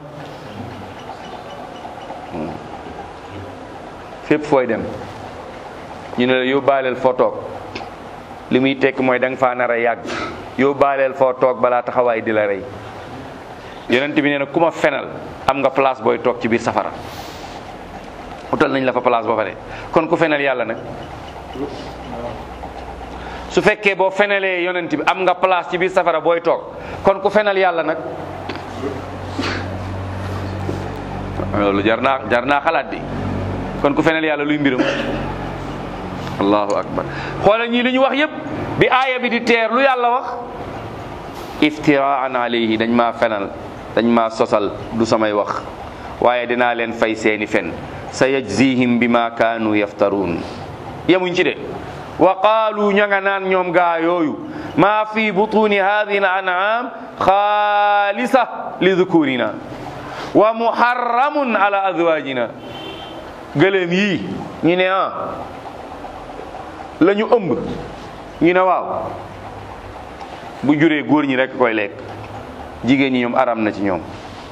fépp fooy dem ñu ne la yóbbaaleel foo toog li muy tekk mooy da nga faa nar a yàgg yóbbaaleel foo toog balaa taxawaay di la rey yonent bi nee na ku ma fenal am nga place booy toog ci biir safara utal nañ la fa place ba pare kon ku fenal yàlla nag su fekkee boo fenalee yonent bi am nga place ci biir safara booy toog kon ku fenal yàlla nag loolu jar naa jar naa xalaat di kon ku fenal yàlla luy mbiram allahu akbar xoola ñii li ñu wax yépp bi aaya bi di teer lu yàlla wax iftiraan alayhi dañ maa fenal dañ maa sosal du samay wax waaye dinaa leen fay seeni fen sa yajzihim bima kaanu yaftaruun yemuñ ci de wa qaalu ña nga naan ñoom gaa yooyu maa fi butuni hadihi al an'am xaalisa li dhukurina wa muharramun ala azwajina gëléem yii ñu ne ah la ñu ëmb ñu ne waaw bu juree góor ñi rek koy lekk jigéen ñi ñoom aram na ci ñoom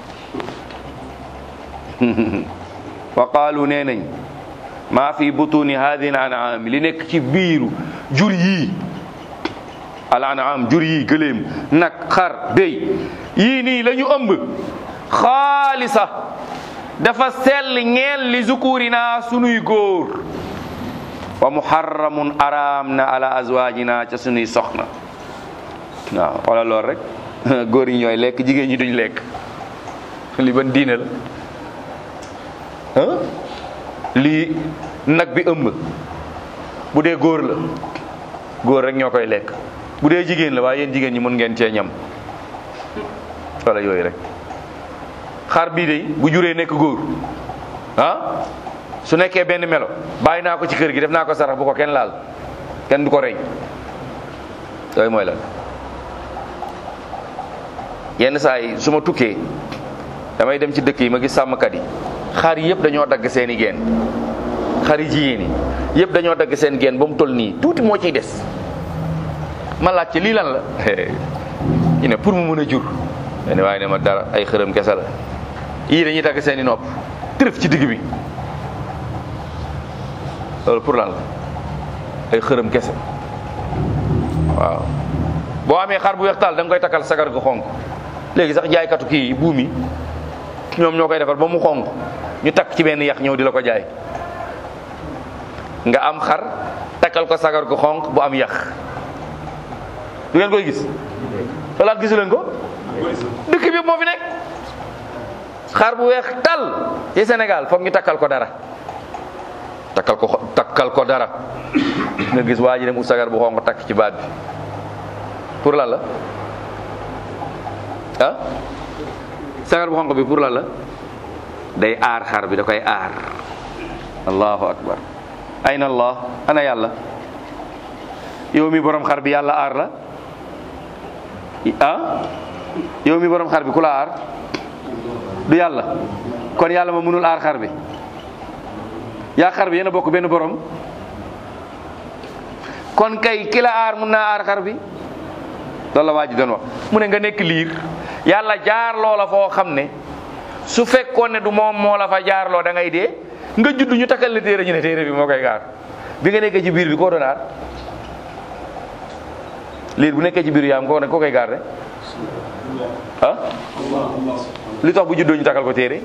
wa qaalu nee nañ maa fi butuni hadihi al an'am li nekk ci biiru jur yii al an'am jur yii gëléem nag xar béy yii nii la ñu ëmb xaalisa dafa sell ñeel li zukurina sunuy góor wa muharramun araam na ala azwajina ca sunuy soxna waaw wala lool rek góor yi ñooy lekk jigéen ñi duñ lekk li ban diine la ah lii nag bi ëmb bu dee góor la góor rek ñoo koy lekk bu dee jigéen la waaye yéen jigéen ñi mun ngeen cee ñam wala yooyu rek xar bii de bu juree nekk góor ah su nekkee benn melo bàyyi naa ko ci kër gi def naa ko sarax bu ko kenn laal kenn du ko rey yooyu mooy lan yenn saa yi su ma tukkee damay dem ci dëkk yi ma gis sàmmkat yi xar yi yëpp dañoo dagg seen i geen xar yi jigéen yi yëpp dañoo dagg seen geen ba mu toll nii tuuti moo ciy des ma laaj ci lii lan la ñu ne pour mu mën a jur ne waaye ne ma dara ay xërëm kese la yii dañuy dagg seen i nopp tërëf ci digg bi loolu pour lan la ay xërëm kese waaw boo amee xar bu weex taal da nga koy takkal sagar gu xonk léegi sax jaaykatu kii buum yi ñoom ñoo koy defar ba mu xonk ñu takk ci benn yax ñëw di la ko jaay nga am xar takkal ko sagar gu xonk bu am yax du ngeen koy gis walaat gisu leen ko dëkk bi moo fi nekk xar bu weex tal ci Sénégal foog ñu takkal ko dara takkal ko takkal ko dara nga gis waa ji dem ut sagar bu xonk takk ci baat bi pour lan la ah sagar bu xonq bi pour lan la day aar xar bi da koy aar allahu akbar ayna allah ana yàlla yow mi borom xar bi yàlla aar la ah yow mi borom xar bi ku la aar du yàlla kon yàlla ma mënul aar xar bi yaa xar bi yéen a bokk benn borom kon kay ki la aar mun naa aar xar bi loolu la waa ji doon wax mu ne nga nekk liir yàlla jaar loola foo xam ne su fekkoon ne du moom moo la fa jaarloo da ngay dee nga judd ñu takkal la téere ñu ne téere bi moo koy gaar bi nga nekkee ci biir bi koo doon aar liir bu nekkee ci biir yaam ko ne koo koy gaar de ah li tax bu juddoo ñu takkal ko téere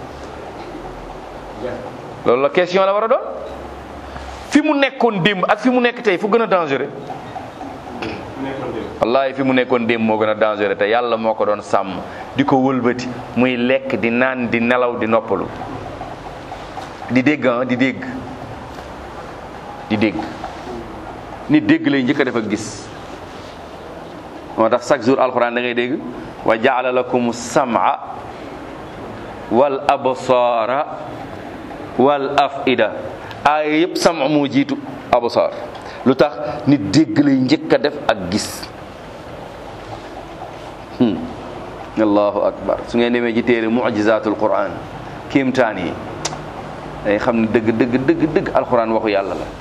loolu la question la war a doon fi mu nekkoon démb ak fi mu nekk tey fu gën a dangereux wallahi fi mu nekkoon démb moo gën a dangereux te yàlla moo ko doon sàmm di ko wëlbati muy lekk di naan di nelaw di noppalu di dégg ah di dégg di dégg nit dégg lay njëkk a def ak gis moo tax chaque jour alxuraan da ngay dégg wa jaala lakum sam'a wal absaara wal afida aaya yëpp sama moo jiitu absaar lu tax nit dégg lay njëkk a def ak gis allahu akbar su ngeen demee ci téere mujizatul quran kéemtaan yi day xam ne dëgg dëgg dëgg dëgg alquran waxu yàlla la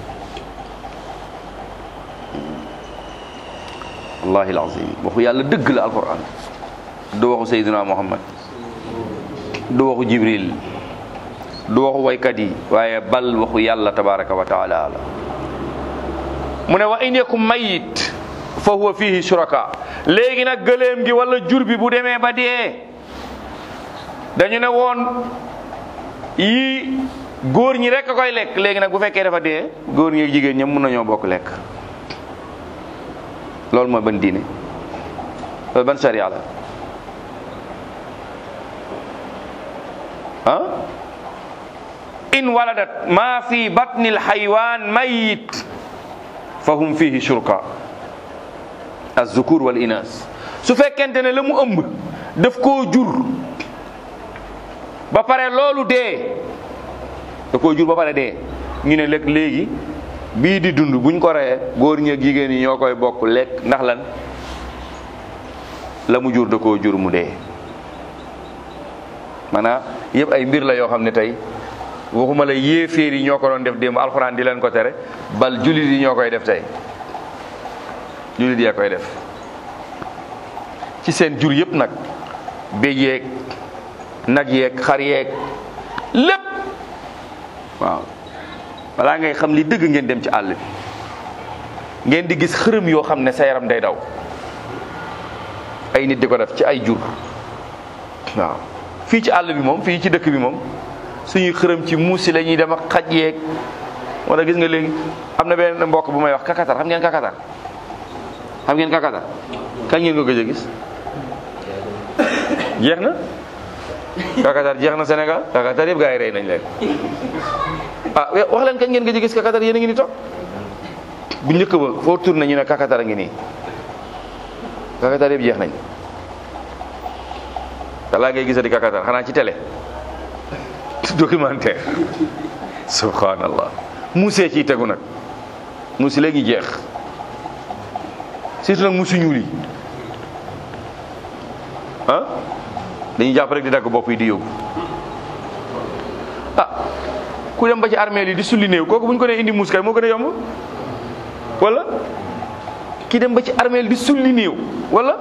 wallahi alazim waxu yàlla dëgg la alquran du waxu sayyidina muhammad du waxu jibril du waxu waykat yi waaye bal waxu yàlla tabaraka wa taala la mu ne wa in yakum mayit fa huwa fihi shuraka léegi nag gëléem gi wala jur bi bu demee ba dee dañu ne woon yii góor ñi rek a koy lekk léegi nag bu fekkee dafa dee góor ñi ak jigéen ñëpp mën nañoo bokk lekk loolu mooy ban diine loolu ban sharia la ah in waladat ma fi batni alxaywaan mayit fa hum fihi shurka azzukur wal inas su fekkente ne la mu ëmb daf koo jur ba pare loolu dee da koo jur ba pare dee ñu ne lekk léegi bii di dund buñ ko reyee góor ñi ak jigéen ñi ñoo koy bokk lekk ndax lan la mu jur da koo jur mu dee maanaam yëpp ay mbir la yoo xam ne tey waxuma la yéeféer yi ñoo ko doon def démb alxuraan di leen ko tere bal jullit yi ñoo koy def tey jullit yee koy def ci seen jur yëpp nag béy yeeg nag yeeg xar yeeg lépp waaw balaa ngay xam li dëgg ngeen dem ci àll bi ngeen di gis xërëm yoo xam ne sa yaram day daw ay nit di ko def ci ay jur waaw fii ci àll bi moom fii ci dëkk bi moom suñuy xërëm ci muusi la ñuy dem ak xaj yeeg wala gis nga léegi am na benn mbokk bu may wax kakatar xam ngeen kakatar xam ngeen kakatar kañ ngeen ko gëj a gis jeex na kakatar jeex na Sénégal kakatar yëpp gaa yi rey nañ leen ah wax leen kañ ngeen gëj a gis kakatar yéen a ngi ni toog bu njëkk ba foo tourné ñu ne kakatar a ngi nii kakatar yëpp jeex nañ dalaa ngay gisati kakatar xanaa ci télé documentaire subhanallah muusee ciy tegu nag muusi léegi jeex surtout nag muusi ñuul yi ah dañuy jàpp rek di dagg bopp yi di yóbbu ah ku dem ba ci armée yi di sulli néew kooku bu ñu ko nee indi muus kay moo gën a yomb wala ki dem ba ci armée di sulli néew wala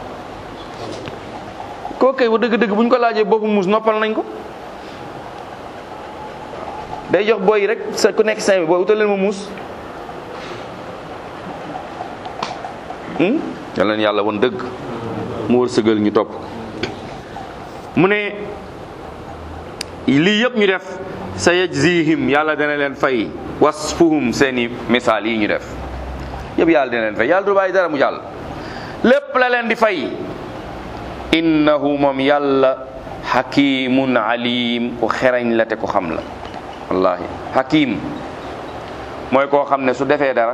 kooku kay bu dëgg-dëgg bu ñu ko laajee boppu muus noppal nañ ko day jox booy yi rek sa ku nekk cinq bi booy utal leen ma muus yal leen yàlla woon dëgg mu wër sëgal ñu topp mu ne lii yëpp ñu def sa yajzihim yàlla dana leen fay wasfuhum seeni misaal yi ñu def yëpp yàlla dana leen fay yàlla du bàyyi dara mu jàll lépp la leen di fay innahu moom yàlla hakimun alim ku xereñ la te ku xam la wallahi hakim mooy koo xam ne su defee dara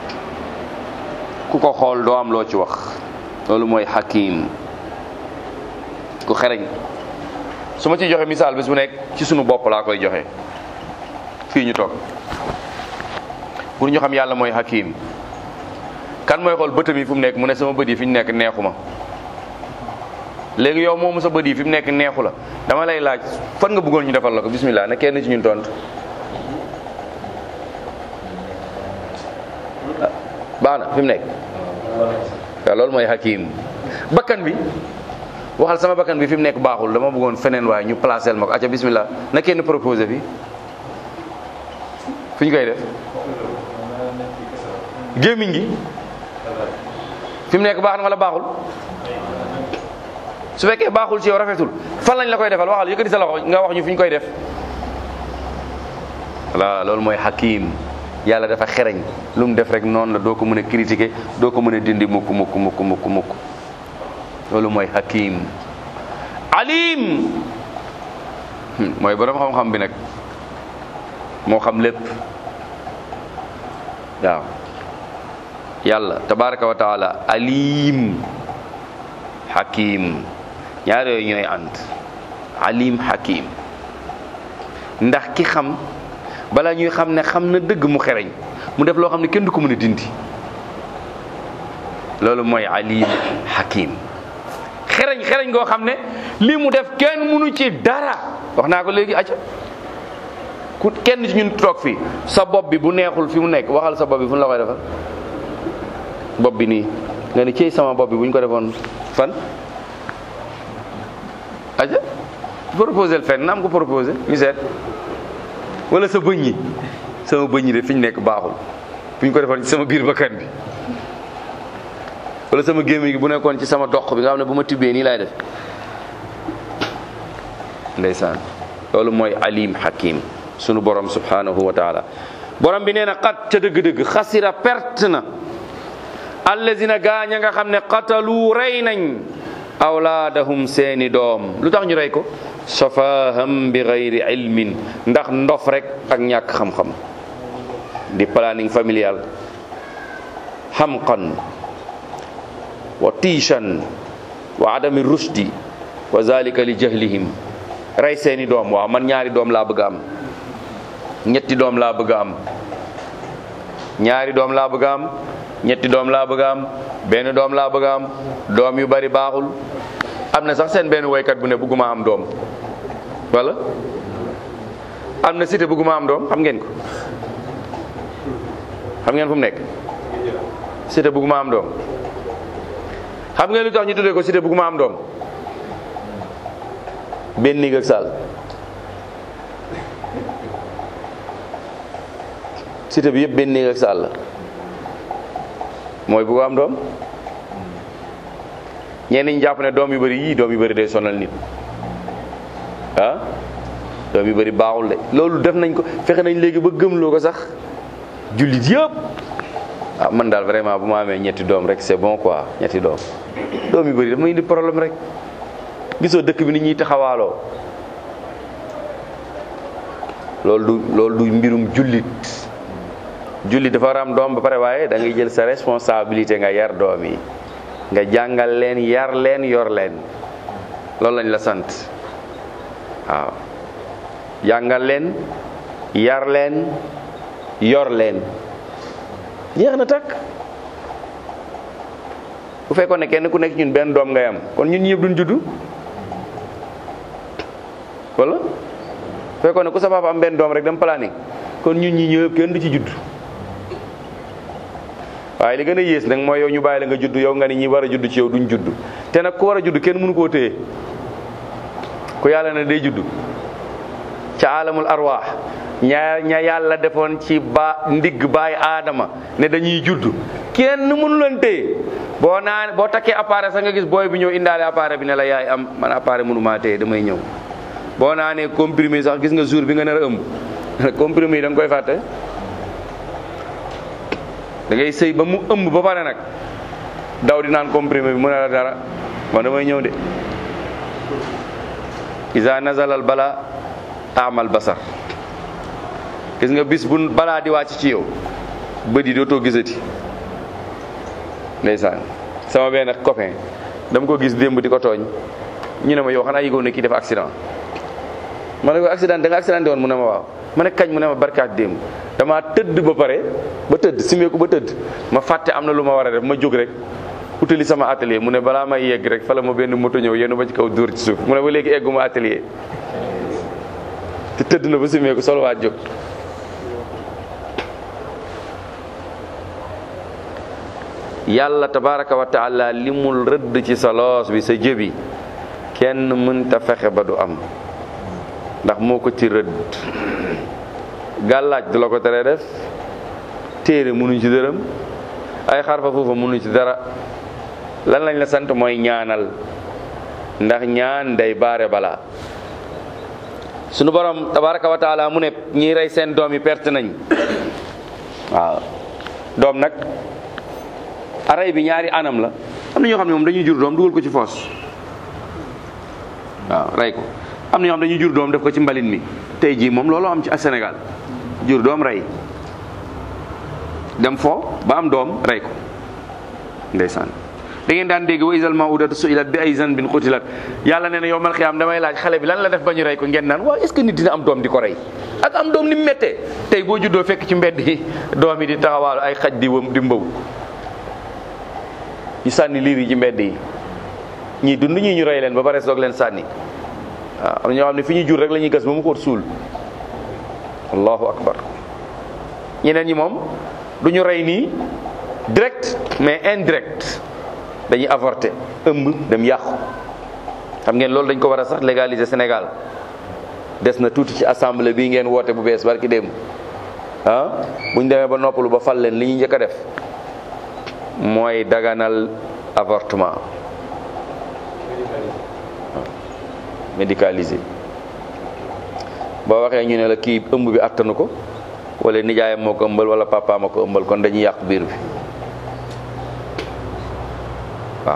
ku ko xool doo am loo ci wax loolu mooy hakim ku xereñ su ma ciy joxe misaal bés bu nekk ci sunu bopp laa koy joxe fii ñu toog pour ñu xam yàlla mooy hakim kan mooy xool bëtam yi fu mu nekk mu ne sama bët yi fi ñu nekk neexu ma léegi yow moomu sa bët yi fi mu nekk neexu la dama lay laaj fan nga bëggoon ñu defal la ko bismillah ne kenn ci ñun tontu baax na fi mu nekk waaw loolu mooy hakim bakkan bi waxal sama bakkan bi fi mu nekk baaxul dama bëggoon feneen waaye ñu placel ma ko acca bismillah na kenn proposé fi fu ñu koy def gémmiñ gi fi mu nekk baax na wala baaxul su fekkee baaxul ci yow rafetul fan lañ la koy defal waxal yëkkati sa loxo nga wax ñu fi ñu koy def voilà loolu mooy hakim yàlla dafa xereñ lu mu def rek noonu la doo ko mën a critiquer doo ko mën a dindi mukk mukk mukk mukk mukk loolu mooy hakim alim mooy borom xam-xam bi nag moo xam lépp waaw yàlla tabaraka wa taala alim hakim ñaar yooyu ñooy ànd alim hakim ndax ki xam bala ñuy xam ne xam na dëgg mu xereñ mu def loo xam ne kenn du ko mën a dindi loolu mooy alim hakim xereñ xereñ goo xam ne lii mu def kenn mënu ci dara wax naa ko léegi acca ku kenn ci ñun toog fii sa bopp bi bu neexul fi mu nekk waxal sa bopp bi fu ñu la koy defal bopp bi nii nga ni ciy sama bopp bi bu ñu ko defoon fan aja proposé fenn na am ko proposé ñu seet wala sa bëñ yi sama bëñ yi de fi ñu nekk baaxul bu ñu ko defoon ci sama biir bakkan bi wala sama gémmiñ gi bu nekkoon ci sama dox bi nga xam ne bu ma tibbee nii laay def ndeysaan loolu mooy alim hakim sunu borom subhanahu wa taala borom bi nee na xat ca dëgg-dëgg xasira perte na allazina gaaña nga xam ne qatalu rey nañ awlaadahum seeni doom lu tax ñu rey ko safaham bi gayri ilmin ndax ndof rek ak ñàkk xam-xam di planning familial xamqan wa tiishan wa adami rushdi wa zalika li jahlihim rey seeni doom waaw man ñaari doom laa bëgg am ñetti doom laa bëgg am ñaari doom laa bëgg am ñetti doom laa bëgg am benn doom laa bëgg am doom yu bari baaxul am na sax seen benn woykat bu ne bëgguma am doom wala am na cité bëgguma am doom xam ngeen ko xam ngeen fu mu nekk cité bëgguma am doom xam ngeen lu tax ñu tuddee ko cité bëgguma am doom benn néeg ak saal cité bi yëpp benn néeg ak saal la mooy bëgg am doom ñenn ñi jàpp ne doom yu bëri yii doom yu bëri day sonal nit ah doom yu bëri baaxul de loolu def nañ ko fexe nañ léegi ba gëmloo ko sax jullit yëpp ah man daal vraiment bu ma amee ñetti doom rek c'est bon quoi ñetti doom doom yu bëri dafa may indi problème rek gisoo dëkk bi ni ñuy taxawaaloo loolu du loolu du mbirum jullit jullit dafa war a am doom ba pare waaye da ngay jël sa responsabilité nga yar doom yi nga jàngal leen yar leen yor leen loolu lañ la sant waaw jàngal leen yar leen yor leen jeex na takk bu fekkoon ne kenn ku nekk ñun benn doom ngay am kon ñun ñëpp duñ juddu wala bu fekkoon ne ku sa papa am benn doom rek dem planning kon ñun ñi ñëpp kenn du ci judd waaye li gën a yées nag mooy yow ñu bàyyi la nga judd yow nga ni ñi war a judd ci yow duñ judd te nag ku war a judd kenn mënu koo téye ku yàlla ne day judd ca alamul arwaax ña ña yàlla defoon ci ba ndigg baay aadama ne dañuy judd kenn mënu leen téye boo naan boo takkee appareil sax nga gis booy bi ñëw indaale appareil bi ne la yaay am man appareil mënu maa téye damay ñëw boo naanee comprimé sax gis nga jour bi nga nar a ëmb comprimé yi da nga koy fàtte da ngay sëy ba mu ëmb ba pare nag daw di naan comprimé bi mu ne la dara man damay ñëw de isa nazalal bala amal basar gis nga bis bu balaa di wàcc ci yow bët yi dootoo gisati ndeysaan sama benn copain dama ko gis démb di ko tooñ ñu ne ma yow xanaa yëgoon ne kii def accident ma ne ko accident da nga accidenté woon mu ne ma waaw ma ne kañ mu ne ma barkaat démb dama tëdd ba pare ba tëdd simeeku ba tëdd ma fàtte am na lu ma war a def ma jóg rek utali sama atelier mu ne balaa may yegg rek fa la ma benn moto ñëw yéen ba ci kaw dóor ci suuf mu ne ba léegi egguma atelier te tëdd na ba simeeku solo waat jóg yàlla tabaraka wa taala li mu rëdd ci sa loos bi sa jëbi kenn mënta fexe ba du am ndax moo ko ci rëdd gàllaaj du la ko tere def téere mënuñ ci dërëm ay xarfa foofa mënuñ ci dara lan lañ la sant mooy ñaanal ndax ñaan day baare balaa sunu borom tabaraka wa taala mu ne ñiy rey seen doom yi perte nañ waaw doom nag aray bi ñaari anam la am na ñoo xam ne moom dañuy jur doom dugal ko ci foos waaw rey ko am na ñoo xam dañuy jur doom def ko ci mbalin mi tey jii moom loolu am ci Sénégal jur doom rey dem fo ba am doom rey ko ndeysaan da ngeen daan dégg wa isal mawudatu suilat bi ay zanbin qutilat yàlla nee na yow mal xiyaam damay laaj xale bi lan la def ba ñu rey ko ngeen naan waaw est ce que nit dina am doom di ko rey ak am doom ni mu méttee tey boo juddoo fekk ci mbedd yi doom yi di taxawaalu ay xaj di wëm di mbaw ñu sànni liir yi ci mbedd yi ñii dund ñii ñu rey leen ba pare soog leen sànni waaw am na ñoo xam ne fi ñu jur rek la ñuy gas ba mu xóot suul allahu akbar ñeneen ñi moom du ñu rey nii direct mais indirect dañuy avorter ëmb dem yàqu xam ngeen loolu dañ ko war a sax légaliser Sénégal des na tuuti ci assemblée bii ngeen woote bu bees barki démb ah buñ demee ba noppalu ba fal leen li ñu njëkk a def mooy daganal avortement médicalisé boo waxee ñu ne la kii ëmb bi attanu ko wala nijaayam moo ko ëmbal wala papaam a ko ëmbal kon dañuy yàq biir bi waaw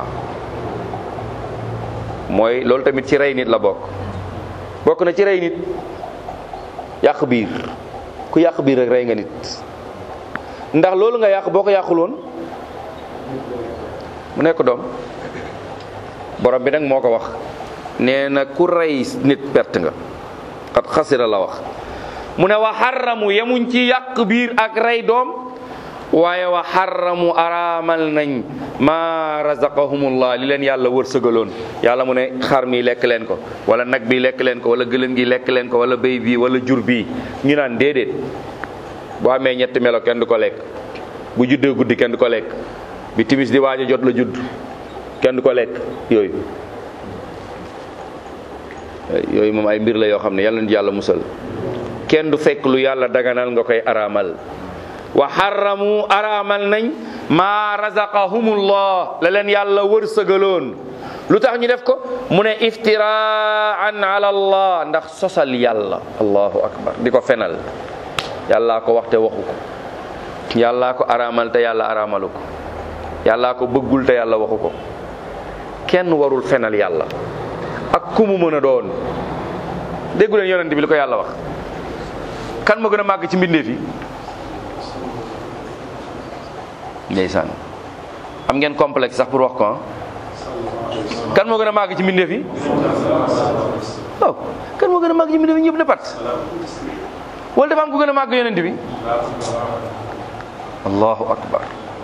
mooy loolu tamit ci rey nit la bokk bokk na ci rey nit yàq biir ku yàq biir rek rey nga nit ndax loolu nga yàq boo ko yàqul woon mu nekk doom borom bi nag moo ko wax nee na ku rey nit perte nga xat xasira la wax mu ne wa xaramu yemuñ ci yàq biir ak rey doom waaye wa xarramu araamal nañ ma razaqahumullah li leen yàlla wërsëgaloon yàlla mu ne xar mi lekk leen ko wala nag bi lekk leen ko wala gëlëm gi lekk leen ko wala béy bi wala jur bi ñu naan déedéet boo amee ñetti melo kenn du ko lekk bu juddee guddi kenn du ko lekk bi timis di waaj a jot la judd kenn du ko lekk yooyu yooyu moom ay mbir la yoo xam ne yàlla na yàlla musal kenn du fekk lu yàlla daganal nga koy araamal wa xarramu araamal nañ maa razaqahumullah la leen yàlla wërsëgaloon lu tax ñu def ko mu ne iftiraan ala allah ndax sosal yàlla allahu akbar di ko fenal yàllaa ko wax te waxu ko yàllaa ko araamal te yàlla araamalu ko yàllaa ko bëggul te yàlla waxu ko kenn warul fenal yàlla ak ku mu mën a doon déggu leen yonent bi li ko yàlla wax kan moo gën a màgg ci mbindeef yi ndeysaan am ngeen complexe sax pour wax ko ah kan moo gën a màgg ci mbindeef yi waaw kan moo gën a màgg ci mbindeef yi ñëpp ne pat wala dafa am ku gën a màgg yonent bi allahu akbar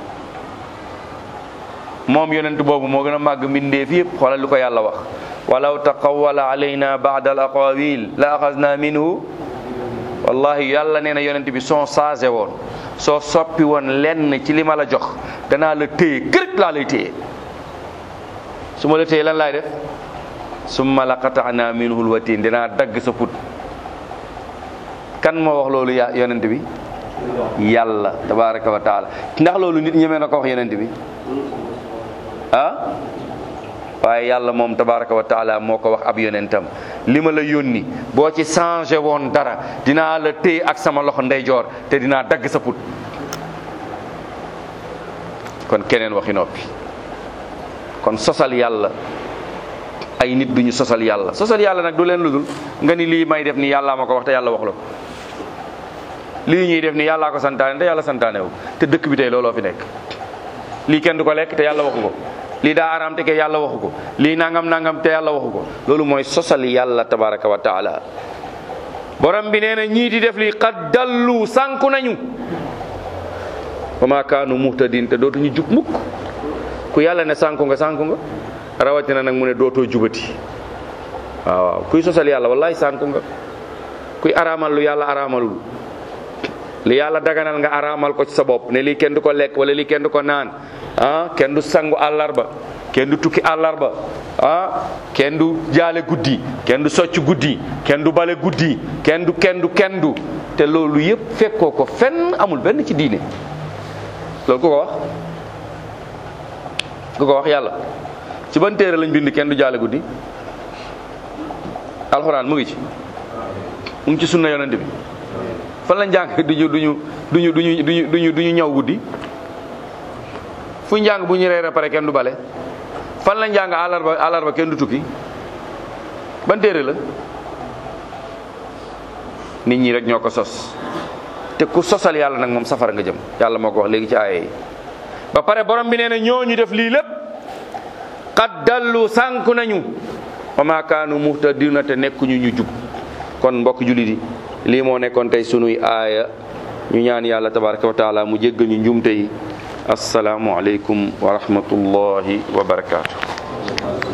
moom yonent boobu moo gën a màgg mbindeef yëpp xoolal lu ko yàlla wax walaw taqawwala alayna ba'da al aqawil la axasna minhu wallahi yàlla nee na yonent bi soo changé woon soo soppi woon lenn ci li ma la jox danaa la téye kërëj laa lay téye su ma la téye lan laay def summa la qata'na minhu lwatin dinaa dagg sa put kan moo wax loolu ya yonent bi yàlla tabaraka wa taala ndax loolu nit ñemee na ko wax yonent bi ah waaye yàlla moom tabaraka wa taala moo ko wax ab yonentam li ma la yónni boo ci changé woon dara dinaa la téye ak sama loxo ndeyjoor te dinaa dagg sa put kon keneen waxi noppi kon sosal yàlla ay nit duñu sosal yàlla sosal yàlla nag du leen ludul nga ni lii may def ni yàllaa ma ko wax te yàlla wax la ko lii ñuy def ni yàllaa ko santaane te yàlla santaane wu te dëkk bi tey looloo fi nekk lii kenn du ko lekk te yàlla waxu ko lii daa araam te ke yàlla waxu ko lii nangam nangam te yàlla waxu ko loolu mooy sosal yàlla tabaraka wa taala borom bi nee na ñii di def lii qad dallu sànku nañu wa ma kaanu muhtadin te dootuñu jub mukk ku yàlla ne sànku nga sànku nga rawatina nag mu ne dootoo jubati waaw waaw kuy sosal yàlla wallahi sànku nga kuy araamal lu yàlla araamalul li yàlla daganal nga araamal ko ci sa bopp ne lii kenn du ko lekk wala lii kenn du ko naan ah kenn du sangu àllarba kenn du tukki àllarba ah kenn du jaale guddi kenn du socc guddi kenn du bale guddi kenn du kenn du kenn du te loolu yëpp fekkoo ko fenn amul benn ci diine loolu ku ko wax ku ko wax yàlla ci ban téere lañ bind kenn du jaale guddi alxuraan mu ngi ci mu ngi ci sunna yonent bi fan lañ jàng duñu duñu duñu duñu duñu duñu duñu ñaw guddi fu njàng bu ñu reere pare kenn du bale fan lañ jàng àllarba àllarba kenn du tukki ban téere la nit ñi rek ñoo ko sos te ku sosal yàlla nag moom safara nga jëm yàlla moo ko wax léegi ci aaye yi ba pare borom bi nee na ñooñu def lii lépp qad dallu sànku nañu wa ma kaanu muhtadina te nekkuñu ñu jub kon mbokk jullit yi lii moo nekkoon tey sunuy aaya ñu ñaan yàlla tabaraka wa taala mu jéggal ñu njumte yi assalaamu aleykum wa rahmatullahi wa barakaatu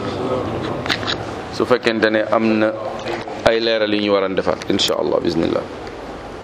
su fekkente ne am na ay leeral yi ñu war a defaat insha allah bismillah